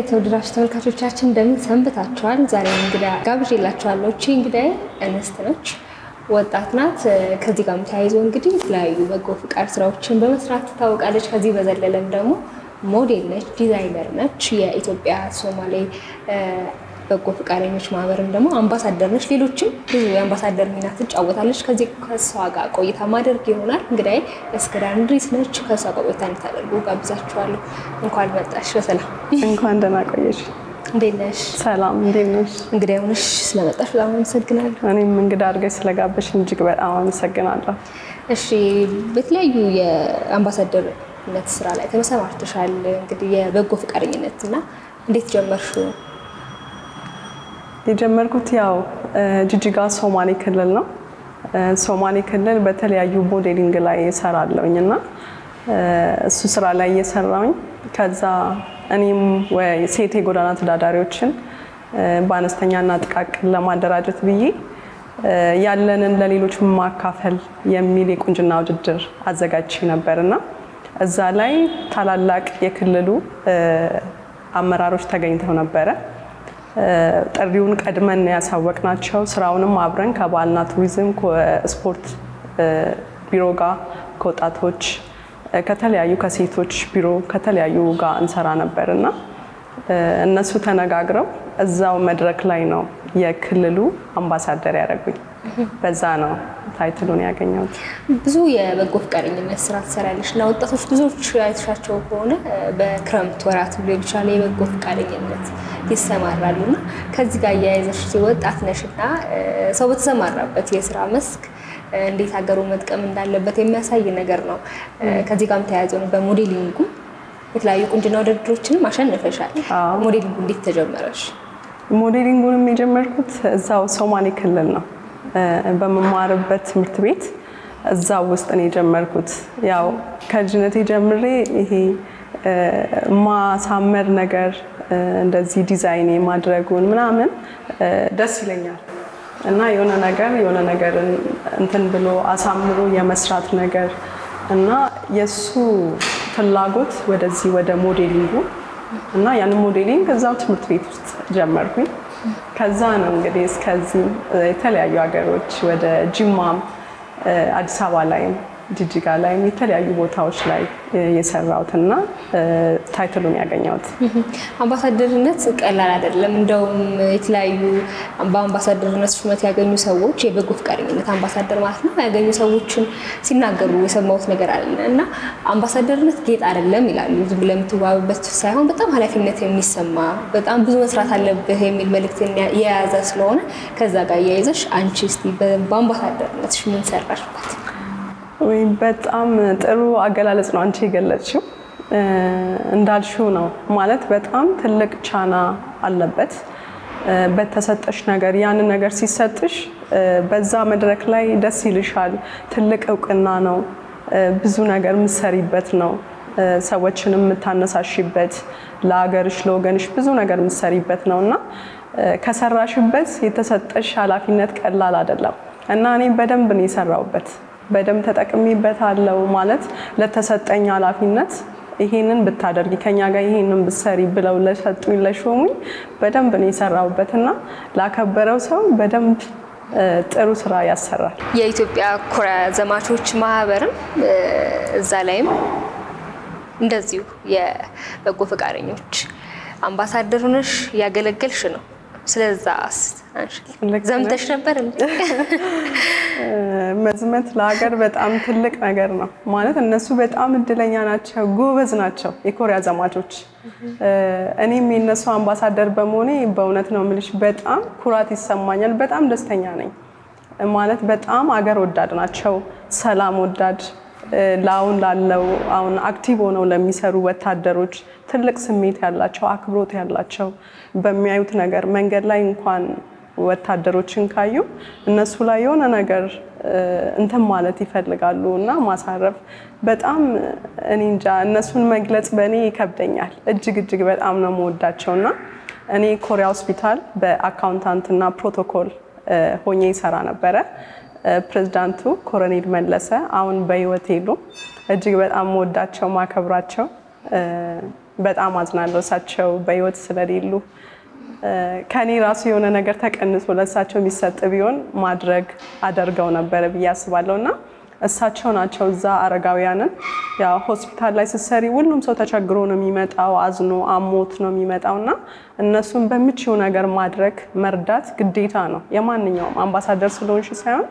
የተወደዳችሁ ተመልካቾቻችን እንደምን ሰንብታችኋል? ዛሬ እንግዳ ጋብዤላችኋለሁ። እቺ እንግዳዬ እንስት ነች፣ ወጣት ናት። ከዚህ ጋርም ተያይዞ እንግዲህ የተለያዩ በጎ ፍቃድ ስራዎችን በመስራት ትታወቃለች። ከዚህ በዘለለም ደግሞ ሞዴል ነች፣ ዲዛይነር ነች። የኢትዮጵያ ሶማሌ በጎ ፍቃደኞች ማህበርም ደግሞ አምባሳደር ነች። ሌሎችም ብዙ የአምባሳደር ሚና ትጫወታለች። ከዚህ ከእሷ ጋር ቆይታ ማደርግ ይሆናል። እንግዲህ እስክዳር እንድሪስ ነች። ከእሷ ጋር ቆይታ እንድታደርጉ ጋብዛችኋለሁ። እንኳን መጣሽ በሰላም እንኳን ደህና ቆየሽ። እንዴት ነሽ? ሰላም፣ እንዴት ነሽ? እንግዳ የሆነሽ ስለመጣሽ በጣም አመሰግናለሁ። እኔም እንግዳ አድርገሽ ስለጋበሽ እጅግ በጣም አመሰግናለሁ። እሺ፣ በተለያዩ የአምባሳደርነት ስራ ላይ ተመሰማርተሻል። እንግዲህ የበጎ ፍቃደኝነት እና እንዴት ጀመርሹ? የጀመርኩት ያው ጅጅጋ ሶማሌ ክልል ነው። ሶማሌ ክልል በተለያዩ ሞዴሊንግ ላይ እሰራለሁኝ እና እሱ ስራ ላይ እየሰራሁኝ ከዛ እኔም ሴት የጎዳና ተዳዳሪዎችን በአነስተኛና ጥቃቅን ለማደራጀት ብዬ ያለንን ለሌሎች ማካፈል የሚል የቁንጅና ውድድር አዘጋጅቼ ነበር እና እዛ ላይ ታላላቅ የክልሉ አመራሮች ተገኝተው ነበረ። ጥሪውን ቀድመን ያሳወቅናቸው ስራውንም አብረን ከባህልና ቱሪዝም ስፖርት ቢሮ ጋር ከወጣቶች ከተለያዩ ከሴቶች ቢሮ ከተለያዩ ጋር እንሰራ ነበር እና እነሱ ተነጋግረው እዛው መድረክ ላይ ነው የክልሉ አምባሳደር ያደረጉኝ። በዛ ነው ታይትሉን ያገኘሁት። ብዙ የበጎ ፈቃደኝነት ስራ ትሰራለች እና ወጣቶች ብዙዎች አይተሻቸው ከሆነ በክረምት ወራት ሊሆን ይችላል የበጎ ፈቃደኝነት ይሰማራሉ እና ከዚህ ጋር እያያዘሽ ወጣት ነሽ እና ሰው በተሰማራበት የስራ መስክ እንዴት ሀገሩ መጥቀም እንዳለበት የሚያሳይ ነገር ነው። ከዚህ ጋርም ተያያዘ ነው። በሞዴሊንጉ የተለያዩ ቁንጅና ውድድሮችንም አሸንፈሻል። ሞዴሊንጉ እንዴት ተጀመረሽ? ሞዴሊንጉንም የጀመርኩት እዛው ሶማሌ ክልል ነው በመማርበት ትምህርት ቤት እዛው ውስጥ ነው የጀመርኩት። ያው ከልጅነቴ ጀምሬ ይሄ ማሳመር ነገር እንደዚህ ዲዛይን ማድረጉን ምናምን ደስ ይለኛል እና የሆነ ነገር የሆነ ነገር እንትን ብሎ አሳምሮ የመስራት ነገር እና የእሱ ፍላጎት ወደዚህ ወደ ሞዴሊንጉ እና ያን ሞዴሊንግ እዛው ትምህርት ቤት ውስጥ ጀመርኩኝ። ከዛ ነው እንግዲህ እስከዚህ የተለያዩ ሀገሮች ወደ ጅማም፣ አዲስ አበባ ላይም ጅጅጋ ላይም የተለያዩ ቦታዎች ላይ የሰራሁትና ታይትሉን ያገኘሁት። አምባሳደርነት ቀላል አይደለም። እንደውም የተለያዩ በአምባሳደርነት ሹመት ያገኙ ሰዎች የበጎ ፈቃደኝነት አምባሳደር ማለት ነው ያገኙ ሰዎችን ሲናገሩ የሰማሁት ነገር አለ እና አምባሳደርነት ጌጥ አይደለም ይላሉ። ዝም ብለህ የምትዋብበት ሳይሆን በጣም ኃላፊነት የሚሰማ በጣም ብዙ መስራት አለብህ የሚል መልእክት የያዘ ስለሆነ ከዛ ጋር እያይዘሽ አንቺ እስኪ በአምባሳደርነትሽ ምን ሰራሽበት? ወይም በጣም ጥሩ አገላለጽ ነው አንቺ የገለጽሽው። እንዳልሽው ነው ማለት በጣም ትልቅ ቻና አለበት በተሰጠሽ ነገር። ያንን ነገር ሲሰጥሽ በዛ መድረክ ላይ ደስ ይልሻል። ትልቅ እውቅና ነው። ብዙ ነገር የምትሰሪበት ነው። ሰዎችን የምታነሳሽበት፣ ለሀገርሽ ለወገንሽ ብዙ ነገር የምትሰሪበት ነው እና ከሰራሽበት የተሰጠሽ ኃላፊነት ቀላል አይደለም እና እኔ በደንብ ነው የሰራሁበት በደንብ ተጠቅሜበታለሁ። ማለት ለተሰጠኝ ኃላፊነት ይሄንን ብታደርጊ ከኛ ጋር ይሄንን ብትሰሪ ብለው ለሰጡኝ ለሾሙኝ በደንብ ነው የሰራሁበት እና ላከበረው ሰው በደንብ ጥሩ ስራ ያሰራል። የኢትዮጵያ ኮሪያ ዘማቾች ማህበርም እዛ ላይም እንደዚሁ የበጎ ፈቃደኞች አምባሳደር ሆነሽ ያገለገልሽ ነው። ስለዛ ዘምተሽ ነበር እንዴ? መዝመት ለሀገር በጣም ትልቅ ነገር ነው። ማለት እነሱ በጣም እድለኛ ናቸው፣ ጎበዝ ናቸው የኮሪያ ዘማቾች። እኔም የነሱ አምባሳደር በመሆኔ በእውነት ነው የምልሽ በጣም ኩራት ይሰማኛል። በጣም ደስተኛ ነኝ። ማለት በጣም አገር ወዳድ ናቸው፣ ሰላም ወዳድ ለአሁን ላለው አሁን አክቲቭ ሆነው ለሚሰሩ ወታደሮች ትልቅ ስሜት ያላቸው አክብሮት ያላቸው በሚያዩት ነገር መንገድ ላይ እንኳን ወታደሮችን ካዩ እነሱ ላይ የሆነ ነገር እንትን ማለት ይፈልጋሉ እና ማሳረፍ በጣም እኔ እንጃ እነሱን መግለጽ በእኔ ይከብደኛል። እጅግ እጅግ በጣም ነው የምወዳቸው እና እኔ ኮሪያ ሆስፒታል በአካውንታንትና ፕሮቶኮል ሆኜ ይሰራ ነበረ። ፕሬዝዳንቱ ኮሎኔል መለሰ አሁን በህይወት የሉም። እጅግ በጣም መወዳቸው ማከብራቸው በጣም አዝናለሁ እሳቸው በህይወት ስለሌሉ። ከኔ ራሱ የሆነ ነገር ተቀንሶ ለእሳቸው የሚሰጥ ቢሆን ማድረግ አደርገው ነበረ ብዬ አስባለሁ እና እሳቸው ናቸው እዛ አረጋውያንን ያው ሆስፒታል ላይ ስትሰሪ ሁሉም ሰው ተቸግሮ ነው የሚመጣው፣ አዝኖ አሞት ነው የሚመጣው እና እነሱን በምችው ነገር ማድረግ መርዳት ግዴታ ነው የማንኛውም አምባሳደር ስለሆንሽ ሳይሆን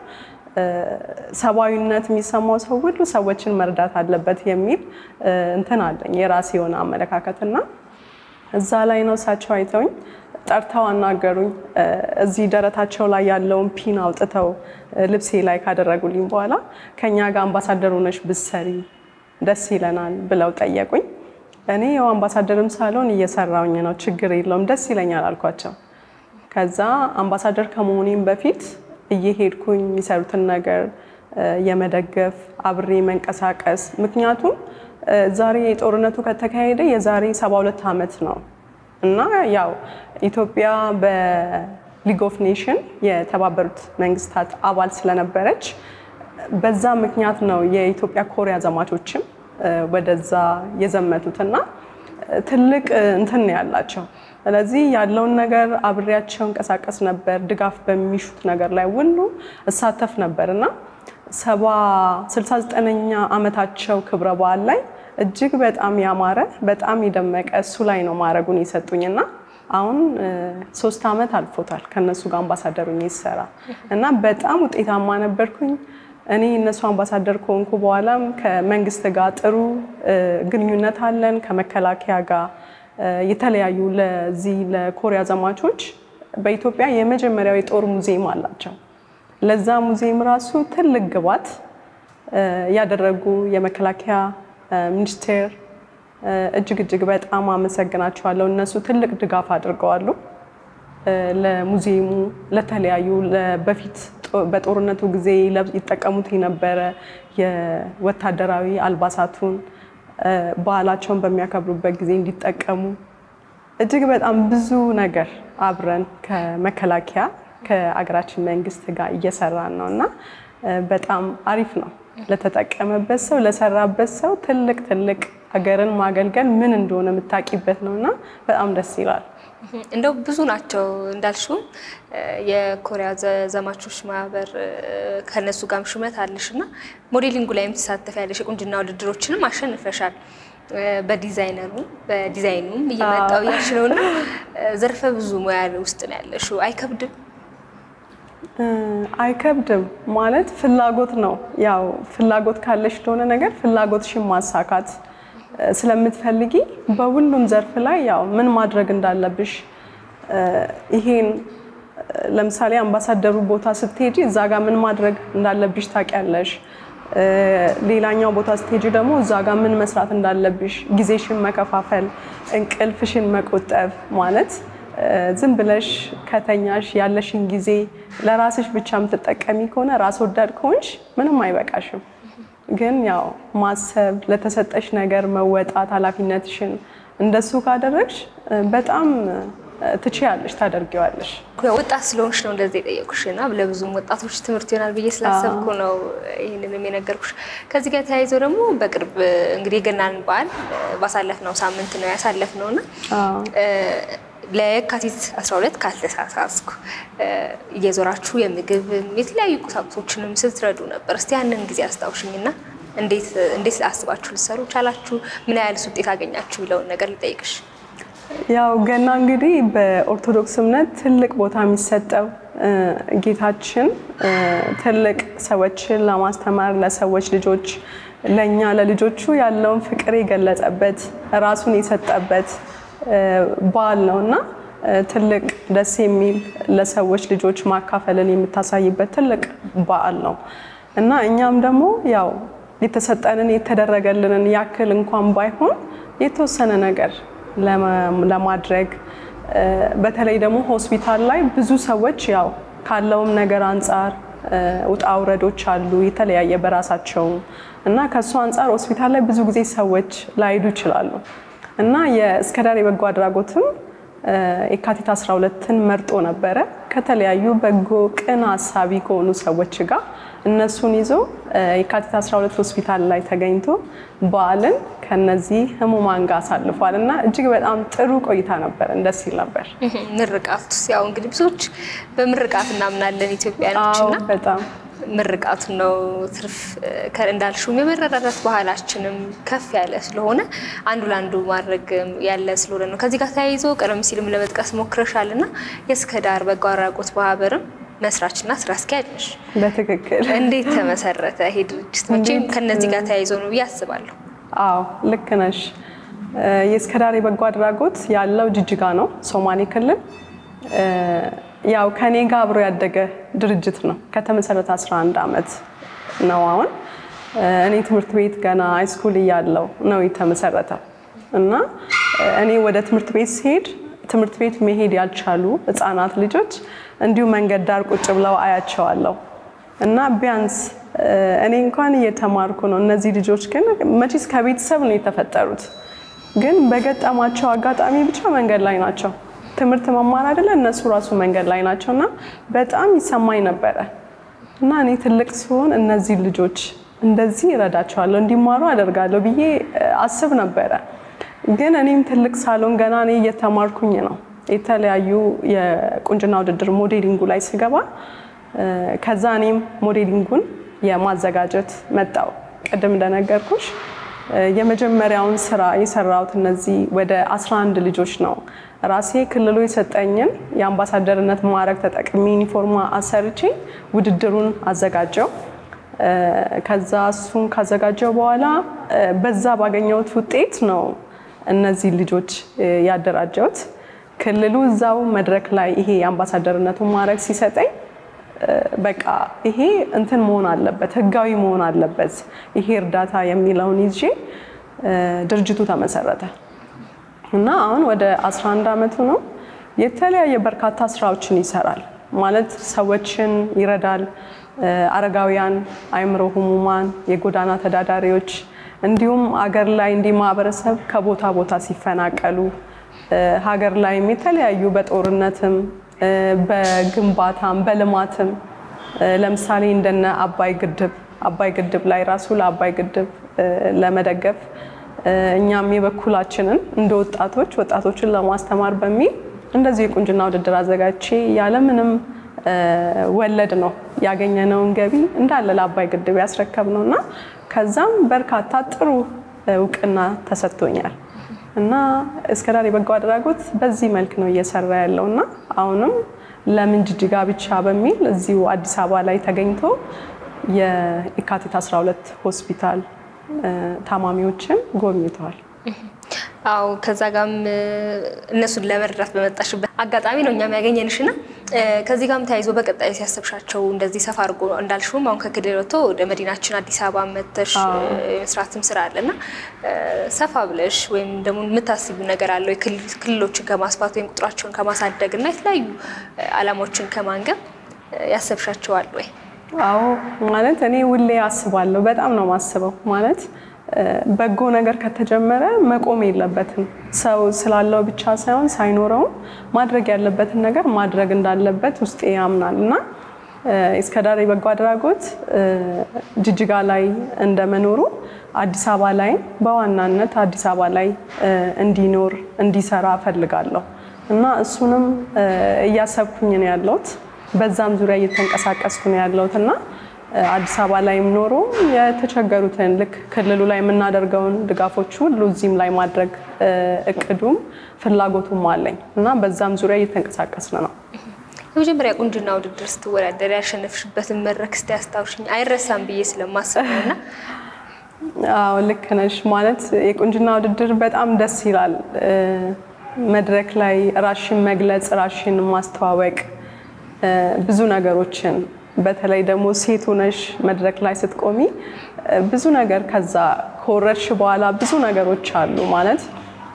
ሰብአዊነት የሚሰማው ሰው ሁሉ ሰዎችን መርዳት አለበት የሚል እንትን አለኝ የራሴ የሆነ አመለካከት እና እዛ ላይ ነው እሳቸው አይተውኝ ጠርተው አናገሩኝ። እዚህ ደረታቸው ላይ ያለውን ፒን አውጥተው ልብሴ ላይ ካደረጉልኝ በኋላ ከኛ ጋር አምባሳደር ሆነሽ ብትሰሪ ደስ ይለናል ብለው ጠየቁኝ። እኔ ያው አምባሳደርም ሳልሆን እየሰራውኝ ነው፣ ችግር የለውም ደስ ይለኛል አልኳቸው። ከዛ አምባሳደር ከመሆኔም በፊት እየሄድኩኝ የሚሰሩትን ነገር የመደገፍ አብሬ መንቀሳቀስ ምክንያቱም ዛሬ ጦርነቱ ከተካሄደ የዛሬ 72 ዓመት ነው እና ያው ኢትዮጵያ በሊግ ኦፍ ኔሽን የተባበሩት መንግስታት አባል ስለነበረች በዛ ምክንያት ነው የኢትዮጵያ ኮሪያ ዘማቾችም ወደዛ የዘመቱት እና ትልቅ እንትን ነው ያላቸው። ስለዚህ ያለውን ነገር አብሬያቸው እንቀሳቀስ ነበር። ድጋፍ በሚሹት ነገር ላይ ሁሉ እሳተፍ ነበር እና ሰባ ስልሳ ዘጠነኛ ዓመታቸው ክብረ በዓል ላይ እጅግ በጣም ያማረ በጣም የደመቀ እሱ ላይ ነው ማድረጉን የሰጡኝ እና አሁን ሶስት ዓመት አልፎታል ከእነሱ ጋር አምባሳደሩ ይሰራ እና በጣም ውጤታማ ነበርኩኝ። እኔ እነሱ አምባሳደር ከሆንኩ በኋላም ከመንግስት ጋር ጥሩ ግንኙነት አለን። ከመከላከያ ጋር የተለያዩ ለዚህ ለኮሪያ ዘማቾች በኢትዮጵያ የመጀመሪያው የጦር ሙዚየም አላቸው። ለዛ ሙዚየም ራሱ ትልቅ ግባት ያደረጉ የመከላከያ ሚኒስቴር እጅግ እጅግ በጣም አመሰግናቸዋለሁ። እነሱ ትልቅ ድጋፍ አድርገዋሉ። ለሙዚየሙ ለተለያዩ በፊት በጦርነቱ ጊዜ ይጠቀሙት የነበረ የወታደራዊ አልባሳቱን ባህላቸውን በሚያከብሩበት ጊዜ እንዲጠቀሙ እጅግ በጣም ብዙ ነገር አብረን ከመከላከያ ከአገራችን መንግስት ጋር እየሰራን ነው እና በጣም አሪፍ ነው። ለተጠቀመበት ሰው ለሰራበት ሰው ትልቅ ትልቅ ሀገርን ማገልገል ምን እንደሆነ የምታውቂበት ነው እና በጣም ደስ ይላል። እንደው ብዙ ናቸው እንዳልሽው የኮሪያ ዘማቾች ማህበር ከነሱ ጋርም ሹመት አለሽ እና ሞዴሊንጉ ላይም ትሳተፍ ያለሽ የቁንጅና ውድድሮችንም አሸንፈሻል። በዲዛይነሩ በዲዛይኑም እየመጣው ያልሽ ነው እና ዘርፈ ብዙ ሙያ ውስጥ ነው ያለሽው። አይከብድም? አይከብድም ማለት ፍላጎት ነው። ያው ፍላጎት ካለሽ ለሆነ ነገር ፍላጎትሽን ማሳካት ስለምትፈልጊ በሁሉም ዘርፍ ላይ ያው ምን ማድረግ እንዳለብሽ ይሄን ለምሳሌ አምባሳደሩ ቦታ ስትሄጂ እዛ ጋር ምን ማድረግ እንዳለብሽ ታውቂያለሽ። ሌላኛው ቦታ ስትሄጂ ደግሞ እዛ ጋር ምን መስራት እንዳለብሽ፣ ጊዜሽን መከፋፈል፣ እንቅልፍሽን መቆጠብ ማለት ዝም ብለሽ ከተኛሽ ያለሽን ጊዜ ለራስሽ ብቻ የምትጠቀሚ ከሆነ ራስ ወዳድ ከሆንሽ ምንም አይበቃሽም። ግን ያው ማሰብ፣ ለተሰጠሽ ነገር መወጣት፣ ኃላፊነትሽን እንደሱ ካደረግሽ በጣም ትችያለሽ፣ ታደርጊዋለሽ። ወጣት ስለሆንሽ ነው እንደዚህ የጠየቁሽ እና ለብዙም ወጣቶች ትምህርት ይሆናል ብዬ ስላሰብኩ ነው ይህንንም የነገርኩሽ። ከዚህ ጋር ተያይዘው ደግሞ በቅርብ እንግዲህ የገናን በዓል ባሳለፍነው ሳምንት ነው ያሳለፍነው እና ለየካቲት 12 ካልተሳሳስኩ እየዞራችሁ የምግብ የተለያዩ ቁሳቁሶችንም ስትረዱ ነበር። እስቲ ያንን ጊዜ አስታውሽኝና እንዴት አስባችሁ ልትሰሩ ቻላችሁ? ምን ያህልስ ውጤት አገኛችሁ? የሚለውን ነገር ልጠይቅሽ። ያው ገና እንግዲህ በኦርቶዶክስ እምነት ትልቅ ቦታ የሚሰጠው ጌታችን ትልቅ ሰዎችን ለማስተማር ለሰዎች ልጆች ለእኛ ለልጆቹ ያለውን ፍቅር የገለጸበት ራሱን የሰጠበት በዓል ነው እና ትልቅ ደስ የሚል ለሰዎች ልጆች ማካፈልን የምታሳይበት ትልቅ በዓል ነው እና እኛም ደግሞ ያው የተሰጠንን የተደረገልንን ያክል እንኳን ባይሆን የተወሰነ ነገር ለማድረግ በተለይ ደግሞ ሆስፒታል ላይ ብዙ ሰዎች ያው ካለውም ነገር አንጻር ውጣ ውረዶች አሉ የተለያየ በራሳቸው እና ከእሱ አንጻር ሆስፒታል ላይ ብዙ ጊዜ ሰዎች ላይሄዱ ይችላሉ እና የእስከዳር የበጎ አድራጎትም የካቲት 12ን መርጦ ነበረ ከተለያዩ በጎ ቅን ሀሳቢ ከሆኑ ሰዎች ጋር እነሱን ይዞ የካቲት 12 ሆስፒታል ላይ ተገኝቶ በዓልን ከነዚህ ህሙማን ጋር አሳልፏል እና እጅግ በጣም ጥሩ ቆይታ ነበር። ደስ ይል ነበር። ምርቃቱ ያው እንግዲህ ብዙዎች በምርቃት እናምናለን ኢትዮጵያኖች አዎ እና በጣም ምርቃቱ ነው ትርፍ እንዳልሽውም የመረዳዳት ባህላችንም ከፍ ያለ ስለሆነ አንዱ ለአንዱ ማድረግ ያለ ስለሆነ ነው። ከዚህ ጋር ተያይዞ ቀደም ሲልም ለመጥቀስ ሞክረሻል እና የእስከ ዳር በጎ አድራጎት ማህበርም መስራችና ስራ አስኪያጅ ነሽ። በትክክል እንዴት ተመሰረተ ይሄ ድርጅት? መቼም ከነዚህ ጋር ተያይዞ ነው ብዬ አስባለሁ። አዎ ልክ ነሽ። የእስከ ዳር የበጎ አድራጎት ያለው ጅጅጋ ነው፣ ሶማሌ ክልል። ያው ከኔ ጋር አብሮ ያደገ ድርጅት ነው። ከተመሰረተ 11 ዓመት ነው አሁን። እኔ ትምህርት ቤት ገና ሃይስኩል እያለው ነው የተመሰረተው እና እኔ ወደ ትምህርት ቤት ሲሄድ ትምህርት ቤት መሄድ ያልቻሉ ህፃናት ልጆች እንዲሁ መንገድ ዳር ቁጭ ብለው አያቸዋለሁ እና ቢያንስ እኔ እንኳን እየተማርኩ ነው። እነዚህ ልጆች ግን መቼስ ከቤተሰብ ነው የተፈጠሩት፣ ግን በገጠማቸው አጋጣሚ ብቻ መንገድ ላይ ናቸው። ትምህርት መማር አይደለ እነሱ ራሱ መንገድ ላይ ናቸው እና በጣም ይሰማኝ ነበረ እና እኔ ትልቅ ሲሆን እነዚህ ልጆች እንደዚህ እረዳቸዋለሁ እንዲማሩ አደርጋለሁ ብዬ አስብ ነበረ። ግን እኔም ትልቅ ሳሎን ገና እኔ እየተማርኩኝ ነው የተለያዩ የቁንጅና ውድድር ሞዴሊንጉ ላይ ስገባ ከዛ እኔም ሞዴሊንጉን የማዘጋጀት መጣው። ቅድም እንደነገርኩሽ የመጀመሪያውን ስራ የሰራሁት እነዚህ ወደ 11 ልጆች ነው። ራሴ ክልሉ የሰጠኝን የአምባሳደርነት ማዕረግ ተጠቅሜ ዩኒፎርማ አሰርቼ ውድድሩን አዘጋጀው። ከዛ እሱን ካዘጋጀው በኋላ በዛ ባገኘሁት ውጤት ነው እነዚህ ልጆች ያደራጀሁት። ክልሉ እዛው መድረክ ላይ ይሄ የአምባሳደርነቱን ማዕረግ ሲሰጠኝ በቃ ይሄ እንትን መሆን አለበት፣ ህጋዊ መሆን አለበት ይሄ እርዳታ የሚለውን ይዤ ድርጅቱ ተመሰረተ እና አሁን ወደ 11 ዓመቱ ነው። የተለያየ በርካታ ስራዎችን ይሰራል ማለት ሰዎችን ይረዳል። አረጋውያን፣ አእምሮ ህሙማን፣ የጎዳና ተዳዳሪዎች እንዲሁም አገር ላይ እንዲህ ማህበረሰብ ከቦታ ቦታ ሲፈናቀሉ ሀገር ላይም የተለያዩ በጦርነትም በግንባታም በልማትም ለምሳሌ እንደነ አባይ ግድብ አባይ ግድብ ላይ ራሱ ለአባይ ግድብ ለመደገፍ እኛም የበኩላችንን እንደ ወጣቶች ወጣቶችን ለማስተማር በሚል እንደዚህ የቁንጅና ውድድር አዘጋጅቼ ያለምንም ወለድ ነው ያገኘነውን ገቢ እንዳለ ለአባይ ግድብ ያስረከብ ነው እና ከዛም በርካታ ጥሩ እውቅና ተሰጥቶኛል እና እስከ ዳር የበጎ አድራጎት በዚህ መልክ ነው እየሰራ ያለው እና አሁንም ለምን ጅጅጋ ብቻ በሚል እዚሁ አዲስ አበባ ላይ ተገኝቶ የካቲት 12 ሆስፒታል ታማሚዎችን ጎብኝተዋል። አው ከዛ ጋም እነሱን ለመርዳት በመጣሽበት አጋጣሚ ነው እኛም ያገኘንሽና ከዚህ ጋም ተያይዞ በቀጣይ ሲያሰብሻቸው እንደዚህ ሰፋ አድርጎ እንዳልሽውም አሁን ከክልል ወጥቶ ወደ መዲናችን አዲስ አበባ መተሽ የመስራትም ስራ አለና ሰፋ ብለሽ ወይም ደግሞ የምታስቢው ነገር አለው ክልሎችን ከማስፋት ወይም ቁጥራቸውን ከማሳደግ እና የተለያዩ አላማዎችን ከማንገብ ያሰብሻቸዋል ወይ? አዎ ማለት እኔ ሁሌ አስባለሁ። በጣም ነው ማስበው ማለት በጎ ነገር ከተጀመረ መቆም የለበትም። ሰው ስላለው ብቻ ሳይሆን ሳይኖረውም ማድረግ ያለበትን ነገር ማድረግ እንዳለበት ውስጤ ያምናል እና እስከ ዳር የበጎ አድራጎት ጅጅጋ ላይ እንደመኖሩ አዲስ አበባ ላይ በዋናነት አዲስ አበባ ላይ እንዲኖር እንዲሰራ እፈልጋለሁ እና እሱንም እያሰብኩኝ ነው ያለሁት። በዛም ዙሪያ እየተንቀሳቀስኩ ነው ያለሁት እና አዲስ አበባ ላይም ኖሮ የተቸገሩትን ልክ ክልሉ ላይ የምናደርገውን ድጋፎች ሁሉ እዚህም ላይ ማድረግ እቅዱም ፍላጎቱም አለኝ እና በዛም ዙሪያ እየተንቀሳቀስን ነው። የመጀመሪያ ቁንጅና ውድድር ስትወዳደር ያሸነፍሽበትን መድረክ እስቲ አስታውሽኝ። አይረሳም ብዬ ስለማስብ ነው እና አዎ ልክ ነሽ። ማለት የቁንጅና ውድድር በጣም ደስ ይላል። መድረክ ላይ ራሽን መግለጽ፣ ራሽን ማስተዋወቅ ብዙ ነገሮችን በተለይ ደግሞ ሴት ሆነሽ መድረክ ላይ ስትቆሚ ብዙ ነገር ከዛ ከወረድሽ በኋላ ብዙ ነገሮች አሉ ማለት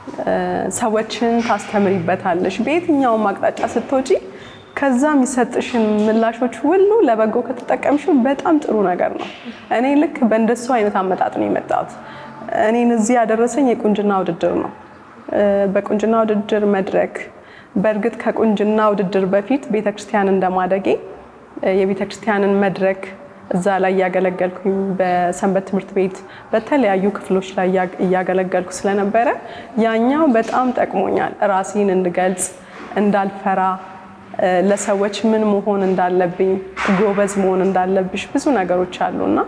ሰዎችን ታስተምሪበታለሽ። በየትኛውም አቅጣጫ ስትወጪ ከዛ የሚሰጥሽን ምላሾች ሁሉ ለበጎ ከተጠቀምሽው በጣም ጥሩ ነገር ነው። እኔ ልክ በእንደሱ አይነት አመጣጥ ነው የመጣሁት። እኔን እዚህ ያደረሰኝ የቁንጅና ውድድር ነው። በቁንጅና ውድድር መድረክ በእርግጥ ከቁንጅና ውድድር በፊት ቤተክርስቲያን እንደማደጌ የቤተ ክርስቲያንን መድረክ እዛ ላይ እያገለገልኩኝ በሰንበት ትምህርት ቤት በተለያዩ ክፍሎች ላይ እያገለገልኩ ስለነበረ ያኛው በጣም ጠቅሞኛል። ራሴን እንድገልጽ፣ እንዳልፈራ፣ ለሰዎች ምን መሆን እንዳለብኝ፣ ጎበዝ መሆን እንዳለብሽ ብዙ ነገሮች አሉና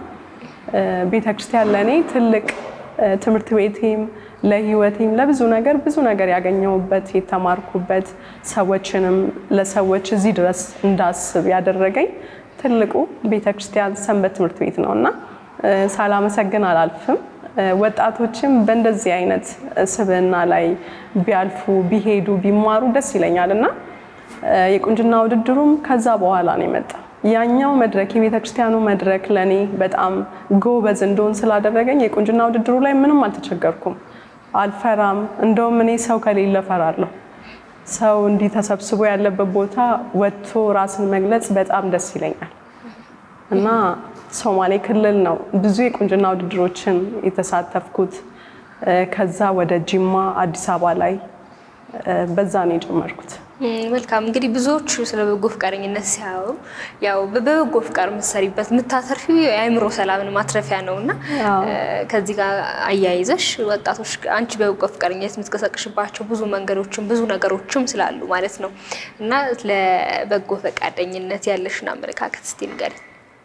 ቤተክርስቲያን ለእኔ ትልቅ ትምህርት ቤቴም ለህይወቴም ለብዙ ነገር ብዙ ነገር ያገኘሁበት የተማርኩበት ሰዎችንም ለሰዎች እዚህ ድረስ እንዳስብ ያደረገኝ ትልቁ ቤተክርስቲያን ሰንበት ትምህርት ቤት ነው እና ሳላመሰግን አላልፍም። ወጣቶችም በእንደዚህ አይነት ስብዕና ላይ ቢያልፉ ቢሄዱ ቢማሩ ደስ ይለኛል እና የቁንጅና ውድድሩም ከዛ በኋላ ነው የመጣ ያኛው መድረክ የቤተ ክርስቲያኑ መድረክ ለእኔ በጣም ጎበዝ እንደሆን ስላደረገኝ የቁንጅና ውድድሩ ላይ ምንም አልተቸገርኩም። አልፈራም። እንደውም እኔ ሰው ከሌለ ፈራለሁ። ሰው እንዲህ ተሰብስቦ ያለበት ቦታ ወጥቶ ራስን መግለጽ በጣም ደስ ይለኛል እና ሶማሌ ክልል ነው ብዙ የቁንጅና ውድድሮችን የተሳተፍኩት። ከዛ ወደ ጂማ፣ አዲስ አበባ ላይ በዛ ነው የጀመርኩት። መልካም እንግዲህ ብዙዎቹ ስለ በጎ ፈቃደኝነት ሲያወሩ ያው በበጎ ፍቃድ የምትሰሪበት የምታተርፊው የአእምሮ ሰላምን ማትረፊያ ነው እና ከዚህ ጋር አያይዘሽ ወጣቶች አንቺ በበጎ ፈቃደኝነት የምትቀሰቅሽባቸው ብዙ መንገዶችም ብዙ ነገሮችም ስላሉ ማለት ነው እና ለበጎ ፈቃደኝነት ያለሽን አመለካከት እስቲ ንገሪኝ።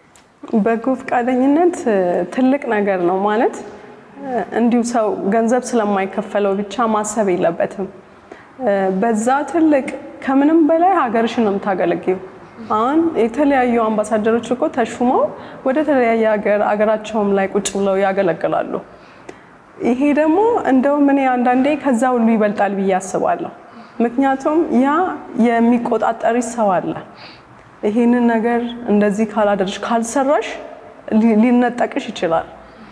በጎ ፈቃደኝነት ትልቅ ነገር ነው ማለት እንዲሁ ሰው ገንዘብ ስለማይከፈለው ብቻ ማሰብ የለበትም። በዛ ትልቅ ከምንም በላይ ሀገርሽን ነው የምታገለግዩ። አሁን የተለያዩ አምባሳደሮች እኮ ተሹመው ወደ ተለያየ ሀገር አገራቸውም ላይ ቁጭ ብለው ያገለግላሉ። ይሄ ደግሞ እንደውም እኔ አንዳንዴ ከዛ ሁሉ ይበልጣል ብዬ አስባለሁ። ምክንያቱም ያ የሚቆጣጠርሽ ሰው አለ። ይሄንን ነገር እንደዚህ ካላደረሽ ካልሰራሽ ሊነጠቅሽ ይችላል።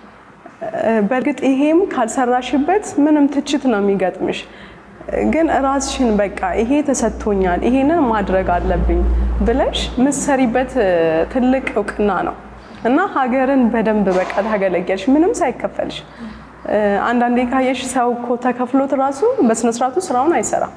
በእርግጥ ይሄም ካልሰራሽበት ምንም ትችት ነው የሚገጥምሽ። ግን ራስሽን በቃ ይሄ ተሰጥቶኛል፣ ይሄንን ማድረግ አለብኝ ብለሽ ምሰሪበት ትልቅ እውቅና ነው እና ሀገርን በደንብ በቃ ታገለገልሽ ምንም ሳይከፈልሽ። አንዳንዴ ካየሽ ሰው እኮ ተከፍሎት ራሱ በስነስርዓቱ ስራውን አይሰራም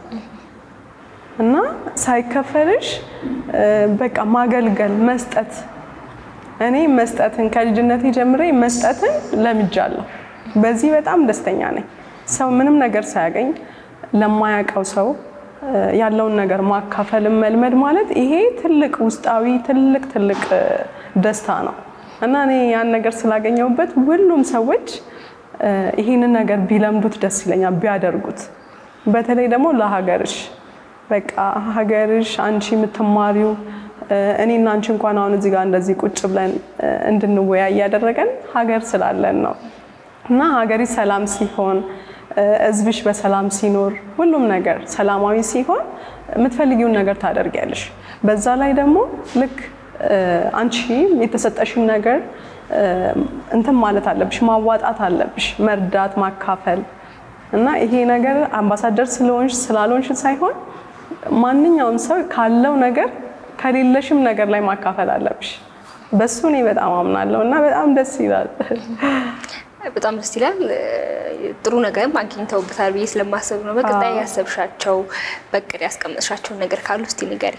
እና ሳይከፈልሽ በቃ ማገልገል መስጠት እኔ መስጠትን ከልጅነቴ ጀምሬ መስጠትን ለምጃለሁ። በዚህ በጣም ደስተኛ ነኝ። ሰው ምንም ነገር ሳያገኝ ለማያውቀው ሰው ያለውን ነገር ማካፈልን መልመድ ማለት ይሄ ትልቅ ውስጣዊ ትልቅ ትልቅ ደስታ ነው እና እኔ ያን ነገር ስላገኘሁበት ሁሉም ሰዎች ይህንን ነገር ቢለምዱት ደስ ይለኛል፣ ቢያደርጉት። በተለይ ደግሞ ለሀገርሽ በቃ ሀገርሽ አንቺ የምትማሪው እኔና አንቺ እንኳን አሁን እዚህ ጋር እንደዚህ ቁጭ ብለን እንድንወያይ ያደረገን ሀገር ስላለን ነው እና ሀገሪ ሰላም ሲሆን ሕዝብሽ በሰላም ሲኖር ሁሉም ነገር ሰላማዊ ሲሆን የምትፈልጊውን ነገር ታደርጊያለሽ። በዛ ላይ ደግሞ ልክ አንቺ የተሰጠሽን ነገር እንትን ማለት አለብሽ፣ ማዋጣት አለብሽ፣ መርዳት፣ ማካፈል እና ይሄ ነገር አምባሳደር ስለሆንሽ ስላልሆንሽ ሳይሆን ማንኛውም ሰው ካለው ነገር ከሌለሽም ነገር ላይ ማካፈል አለብሽ። በሱ እኔ በጣም አምናለሁ እና በጣም ደስ ይላል። በጣም ደስ ይላል። ጥሩ ነገርም አግኝተውበታል ብዬ ስለማሰብ ነው። በቀጣይ ያሰብሻቸው በቅድ ያስቀመጥሻቸውን ነገር ካሉ እስቲ ንገሪ።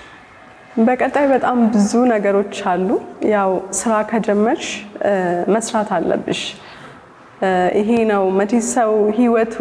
በቀጣይ በጣም ብዙ ነገሮች አሉ። ያው ስራ ከጀመርሽ መስራት አለብሽ። ይሄ ነው መቼስ ሰው ህይወቱ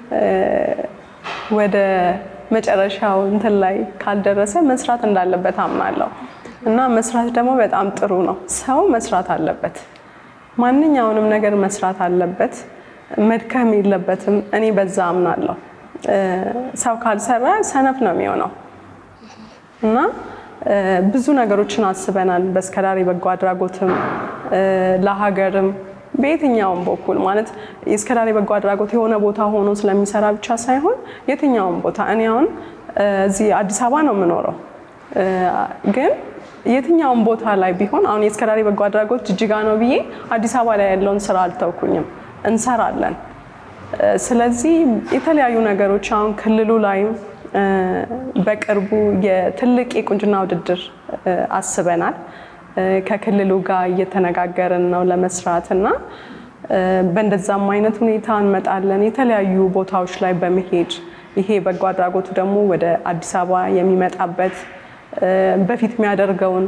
ወደ መጨረሻው እንትን ላይ ካልደረሰ መስራት እንዳለበት አምናለሁ እና መስራት ደግሞ በጣም ጥሩ ነው። ሰው መስራት አለበት። ማንኛውንም ነገር መስራት አለበት። መድከም የለበትም። እኔ በዛ አምናለሁ። ሰው ካልሰራ ሰነፍ ነው የሚሆነው እና ብዙ ነገሮችን አስበናል። በእስከዳሪ በጎ አድራጎትም ለሀገርም በየትኛውም በኩል ማለት የእስከዳሪ በጎ አድራጎት የሆነ ቦታ ሆኖ ስለሚሰራ ብቻ ሳይሆን የትኛውም ቦታ እኔ አሁን እዚህ አዲስ አበባ ነው የምኖረው ግን የትኛውም ቦታ ላይ ቢሆን አሁን የእስከዳሪ በጎ አድራጎት ጅጅጋ ነው ብዬ አዲስ አበባ ላይ ያለውን ስራ አልተውኩኝም፣ እንሰራለን። ስለዚህ የተለያዩ ነገሮች አሁን ክልሉ ላይም በቅርቡ የትልቅ የቁንጅና ውድድር አስበናል። ከክልሉ ጋር እየተነጋገርን ነው ለመስራት እና በእንደዛም አይነት ሁኔታ እንመጣለን። የተለያዩ ቦታዎች ላይ በመሄድ ይሄ በጎ አድራጎቱ ደግሞ ወደ አዲስ አበባ የሚመጣበት በፊት የሚያደርገውን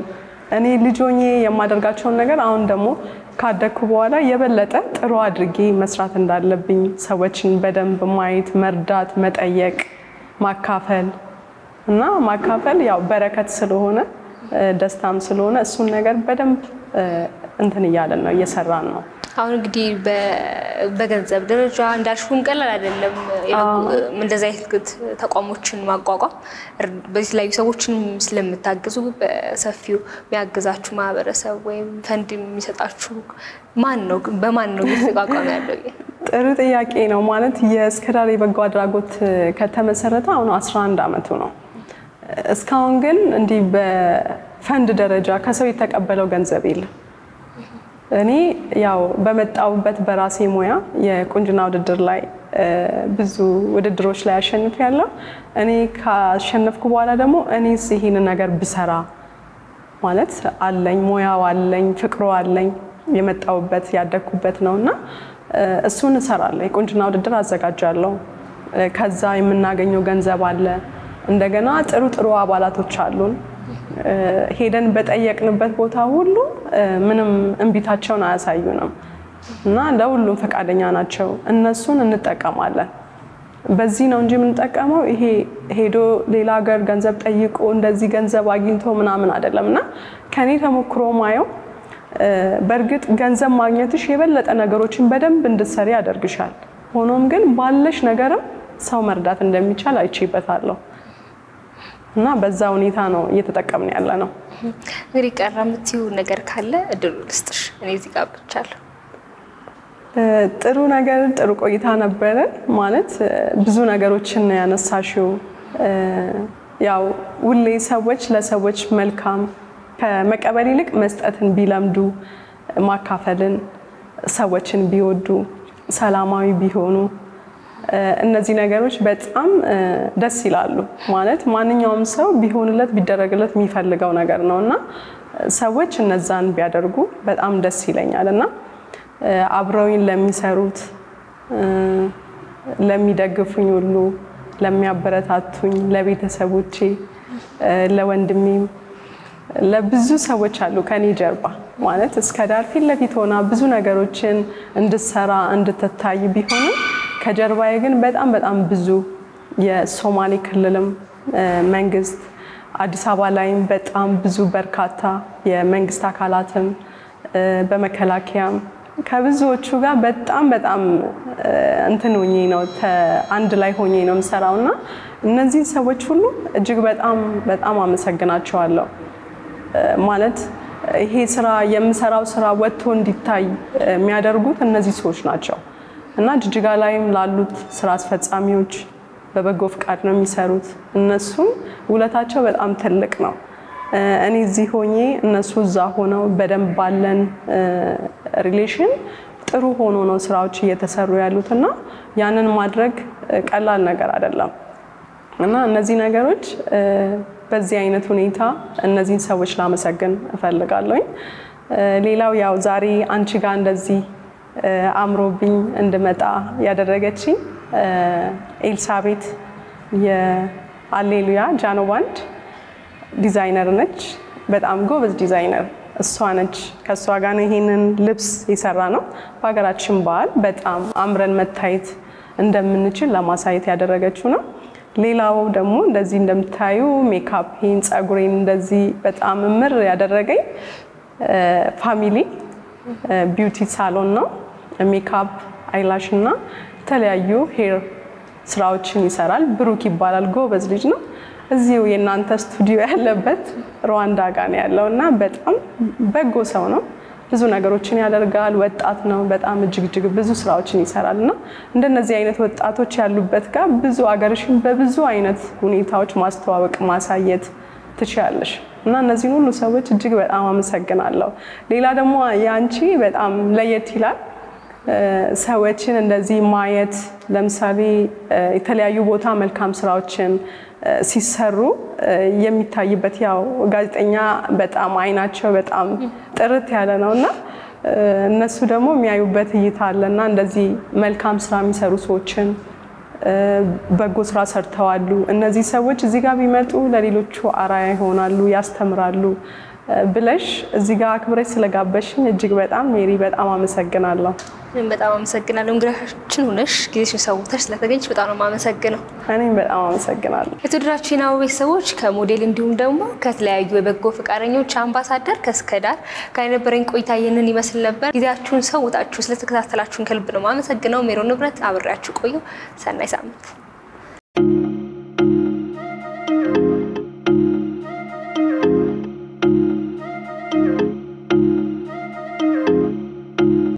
እኔ ልጅ ሆኜ የማደርጋቸውን ነገር አሁን ደግሞ ካደግኩ በኋላ የበለጠ ጥሩ አድርጌ መስራት እንዳለብኝ ሰዎችን በደንብ ማየት፣ መርዳት፣ መጠየቅ፣ ማካፈል እና ማካፈል ያው በረከት ስለሆነ ደስታም ስለሆነ እሱን ነገር በደንብ እንትን እያለን ነው እየሰራን ነው። አሁን እንግዲህ በገንዘብ ደረጃ እንዳልሽውም ቀላል አይደለም። እንደዚህ አይነት ተቋሞችን ማቋቋም በተለያዩ ሰዎችን ስለምታግዙ በሰፊው የሚያግዛችሁ ማህበረሰብ ወይም ፈንድ የሚሰጣችሁ ማን ነው? በማን ነው እየተቋቋመ ያለው? ጥሩ ጥያቄ ነው። ማለት የእስከዳር የበጎ አድራጎት ከተመሰረተ አሁን 11 ዓመቱ ነው። እስካሁን ግን እንዲህ በፈንድ ደረጃ ከሰው የተቀበለው ገንዘብ የለም። እኔ ያው በመጣሁበት በራሴ ሙያ የቁንጅና ውድድር ላይ ብዙ ውድድሮች ላይ አሸንፍ ያለው እኔ ካሸነፍኩ በኋላ ደግሞ እኔስ ይህንን ነገር ብሰራ ማለት አለኝ፣ ሙያው አለኝ፣ ፍቅሩ አለኝ፣ የመጣሁበት ያደግኩበት ነው እና እሱን እሰራለሁ። የቁንጅና ውድድር አዘጋጃለሁ። ከዛ የምናገኘው ገንዘብ አለ። እንደገና ጥሩ ጥሩ አባላቶች አሉን። ሄደን በጠየቅንበት ቦታ ሁሉ ምንም እንቢታቸውን አያሳዩንም እና ለሁሉም ፈቃደኛ ናቸው። እነሱን እንጠቀማለን። በዚህ ነው እንጂ የምንጠቀመው ይሄ ሄዶ ሌላ ሀገር ገንዘብ ጠይቆ እንደዚህ ገንዘብ አግኝቶ ምናምን አይደለም። እና ከኔ ተሞክሮ ማየው በእርግጥ ገንዘብ ማግኘትሽ የበለጠ ነገሮችን በደንብ እንድትሰሪ ያደርግሻል። ሆኖም ግን ባለሽ ነገርም ሰው መርዳት እንደሚቻል አይቼበታለሁ። እና በዛ ሁኔታ ነው እየተጠቀምን ያለ ነው። እንግዲህ ቀረ የምትይው ነገር ካለ እድሉ ልስጥሽ። እኔ እዚህ ጋር ብቻለሁ። ጥሩ ነገር ጥሩ ቆይታ ነበረ። ማለት ብዙ ነገሮችን ነው ያነሳሽው። ያው ሁሌ ሰዎች ለሰዎች መልካም ከመቀበል ይልቅ መስጠትን ቢለምዱ፣ ማካፈልን፣ ሰዎችን ቢወዱ፣ ሰላማዊ ቢሆኑ እነዚህ ነገሮች በጣም ደስ ይላሉ። ማለት ማንኛውም ሰው ቢሆንለት ቢደረግለት የሚፈልገው ነገር ነው እና ሰዎች እነዛን ቢያደርጉ በጣም ደስ ይለኛል እና አብረውኝ ለሚሰሩት፣ ለሚደግፉኝ ሁሉ፣ ለሚያበረታቱኝ፣ ለቤተሰቦቼ፣ ለወንድሜም ለብዙ ሰዎች አሉ ከኔ ጀርባ ማለት እስከ ዳር ፊት ለፊት ሆና ብዙ ነገሮችን እንድትሰራ እንድትታይ ቢሆንም ከጀርባዬ ግን በጣም በጣም ብዙ የሶማሌ ክልልም መንግስት አዲስ አበባ ላይም በጣም ብዙ በርካታ የመንግስት አካላትም በመከላከያም ከብዙዎቹ ጋር በጣም በጣም እንትን ሆኜ ነው አንድ ላይ ሆኜ ነው የምሰራው እና እነዚህ ሰዎች ሁሉ እጅግ በጣም በጣም አመሰግናቸዋለሁ። ማለት ይሄ ስራ የምሰራው ስራ ወጥቶ እንዲታይ የሚያደርጉት እነዚህ ሰዎች ናቸው እና ጅጅጋ ላይም ላሉት ስራ አስፈጻሚዎች በበጎ ፍቃድ ነው የሚሰሩት። እነሱም ውለታቸው በጣም ትልቅ ነው። እኔ እዚህ ሆኜ እነሱ እዛ ሆነው በደንብ ባለን ሪሌሽን ጥሩ ሆኖ ነው ስራዎች እየተሰሩ ያሉት እና ያንን ማድረግ ቀላል ነገር አይደለም እና እነዚህ ነገሮች በዚህ አይነት ሁኔታ እነዚህን ሰዎች ላመሰግን እፈልጋለሁኝ። ሌላው ያው ዛሬ አንቺ ጋር እንደዚህ አምሮብኝ እንድመጣ ያደረገችኝ ኤልሳቤት የአሌሉያ ጃኖ ባንድ ዲዛይነር ነች። በጣም ጎበዝ ዲዛይነር እሷ ነች። ከእሷ ጋር ነው ይሄንን ልብስ የሰራ ነው። በሀገራችን ባህል በጣም አምረን መታየት እንደምንችል ለማሳየት ያደረገችው ነው። ሌላው ደግሞ እንደዚህ እንደምታዩ ሜካፕን፣ ፀጉሬን እንደዚህ በጣም እምር ያደረገኝ ፋሚሊ ቢዩቲ ሳሎን ነው። ሜካፕ፣ አይላሽ እና የተለያዩ ሄር ስራዎችን ይሰራል። ብሩክ ይባላል። ጎበዝ ልጅ ነው። እዚሁ የእናንተ ስቱዲዮ ያለበት ሩዋንዳ ጋር ነው ያለው እና በጣም በጎ ሰው ነው። ብዙ ነገሮችን ያደርጋል። ወጣት ነው። በጣም እጅግ እጅግ ብዙ ስራዎችን ይሰራል እና እንደነዚህ አይነት ወጣቶች ያሉበት ጋር ብዙ አገርሽን በብዙ አይነት ሁኔታዎች ማስተዋወቅ ማሳየት ትችላለሽ እና እነዚህን ሁሉ ሰዎች እጅግ በጣም አመሰግናለሁ። ሌላ ደግሞ የአንቺ በጣም ለየት ይላል። ሰዎችን እንደዚህ ማየት ለምሳሌ የተለያዩ ቦታ መልካም ስራዎችን ሲሰሩ የሚታይበት ያው ጋዜጠኛ በጣም አይናቸው በጣም ጥርት ያለ ነው እና እነሱ ደግሞ የሚያዩበት እይታ አለ እና እንደዚህ መልካም ስራ የሚሰሩ ሰዎችን በጎ ስራ ሰርተዋሉ። እነዚህ ሰዎች እዚህ ጋር ቢመጡ ለሌሎቹ አራያ ይሆናሉ፣ ያስተምራሉ። ብለሽ እዚህ ጋር አክብረሽ ስለጋበሽኝ እጅግ በጣም ሜሪ በጣም አመሰግናለሁ። እኔም በጣም አመሰግናለሁ። እንግዳችን ሆነሽ ጊዜሽን ሰውተሽ ስለተገኘሽ በጣም ነው የማመሰግነው። እኔም በጣም አመሰግናለሁ። የተወደዳችሁ የናሁ ቤተሰቦች ከሞዴል እንዲሁም ደግሞ ከተለያዩ የበጎ ፈቃደኞች አምባሳደር ከእስከዳር ጋር የነበረኝ ቆይታ ይህንን ይመስል ነበር። ጊዜያችሁን ሰውታችሁ ስለተከታተላችሁን ከልብ ነው የማመሰግነው። ሜሮን ንብረት አብሬያችሁ ቆየሁ። ሰናይ ሳምንት